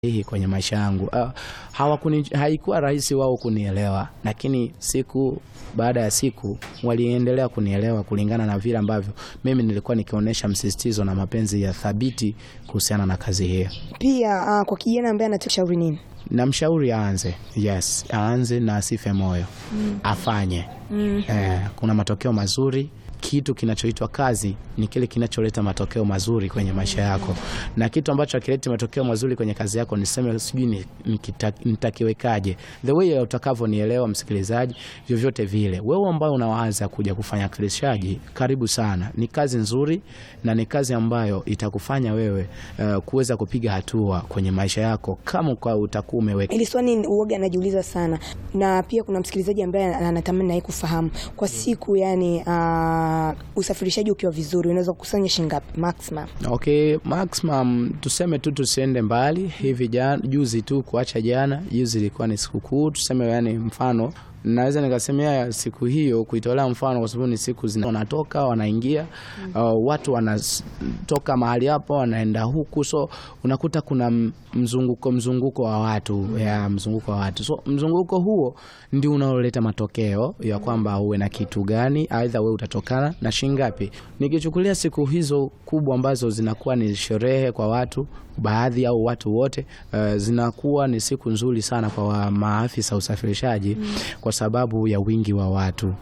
hii kwenye maisha yangu. Uh, hawakuni, haikuwa rahisi wao kunielewa, lakini siku baada ya siku waliendelea kunielewa kulingana na vile ambavyo mimi nilikuwa nikionyesha msisitizo na mapenzi ya thabiti kuhusiana na kazi hiyo. Pia uh, kwa kijana ambaye anataka shauri nini? Namshauri aanze, yes, aanze na asife moyo mm. afanye mm. Eh, kuna matokeo mazuri. Kitu kinachoitwa kazi ni kile kinacholeta matokeo mazuri kwenye maisha yako, na kitu ambacho hakileti matokeo mazuri kwenye kazi yako, niseme sijui nitakiwekaje, the way utakavyonielewa msikilizaji, vyovyote vile, wewe ambao unawaza kuja kufanya kilishaji, karibu sana. Ni kazi nzuri na ni kazi ambayo itakufanya wewe uh, kuweza kupiga hatua kwenye maisha yako kama kwa utakuwa umeweka. Ili swali uoga anajiuliza sana, na pia kuna msikilizaji ambaye anatamani naye kufahamu kwa siku, yani uh, usafirishaji ukiwa vizuri unaweza kukusanya shilingi ngapi maximum? Okay, maximum tuseme tu tusiende mbali hivi. Jana juzi tu kuacha jana, juzi ilikuwa ni sikukuu, tuseme yani mfano naweza nikasemea siku hiyo kuitolea mfano kwa sababu ni siku zina wanatoka wanaingia, mm. uh, watu wanatoka mahali hapo wanaenda huku, so unakuta kuna mzunguko mzunguko wa watu mm. ya mzunguko wa watu, so mzunguko huo ndio unaoleta matokeo ya kwamba uwe na kitu gani, aidha wewe utatokana na shingapi. Nikichukulia siku hizo kubwa ambazo zinakuwa ni sherehe kwa watu baadhi au watu wote, uh, zinakuwa ni siku nzuri sana kwa maafisa usafirishaji mm. kwa sababu ya wingi wa watu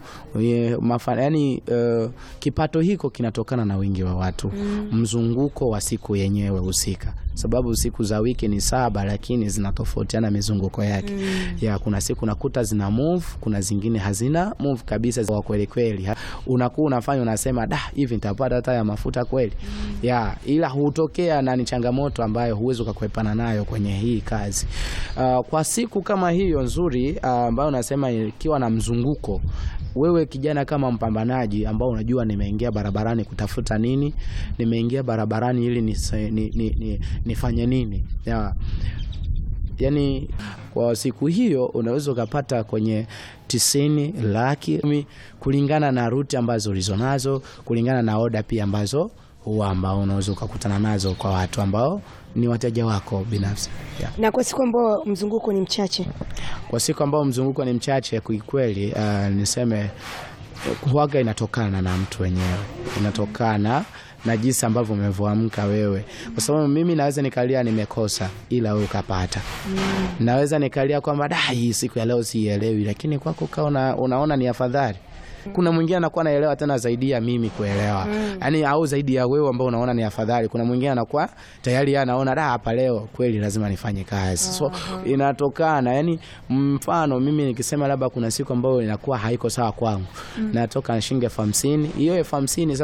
yani, uh, kipato hiko kinatokana na wingi wa watu mm. mzunguko wa siku yenyewe husika, sababu siku za wiki ni saba, lakini zinatofautiana mizunguko yake mm. ya kuna siku nakuta zina move, kuna zingine hazina move kabisa, za kweli kweli, unakuwa unafanya unasema, da hivi nitapata hata ya mafuta kweli mm. ya ila hutokea na ni changamoto ambayo huwezi ukakwepana nayo kwenye hii kazi. Uh, kwa siku kama hiyo nzuri ambayo uh, unasema ikiwa na mzunguko, wewe kijana kama mpambanaji ambao unajua nimeingia barabarani kutafuta nini, nimeingia barabarani ili nifanye ni, ni, ni, nifanye nini ya, yani kwa siku hiyo unaweza ukapata kwenye tisini laki kulingana na ruti ambazo ulizonazo, kulingana na oda pia ambazo huwa ambao unaweza ukakutana nazo kwa watu ambao ni wateja wako binafsi yeah. Na kwa siku ambao mzunguko ni mchache, kwa siku ambao mzunguko ni mchache kikweli, uh, niseme huaga inatokana na mtu wenyewe, inatokana na jinsi ambavyo umevyoamka wewe, kwa sababu mimi naweza nikalia nimekosa, ila wewe ukapata mm. Naweza nikalia kwamba da, hii siku ya leo siielewi, lakini kwako ukaona unaona ni afadhali kuna mwingine anakuwa anaelewa tena zaidi ya mimi kuelewa mm. Yani au zaidi ya wewe ambao unaona ni afadhali. Kuna mwingine anakuwa tayari yeye anaona da, hapa leo kweli lazima nifanye kazi. So uh -huh. Inatokana yani, mfano mimi nikisema labda kuna siku ambayo inakuwa haiko sawa kwangu mm. Natoka na shilingi elfu hamsini hiyo elfu hamsini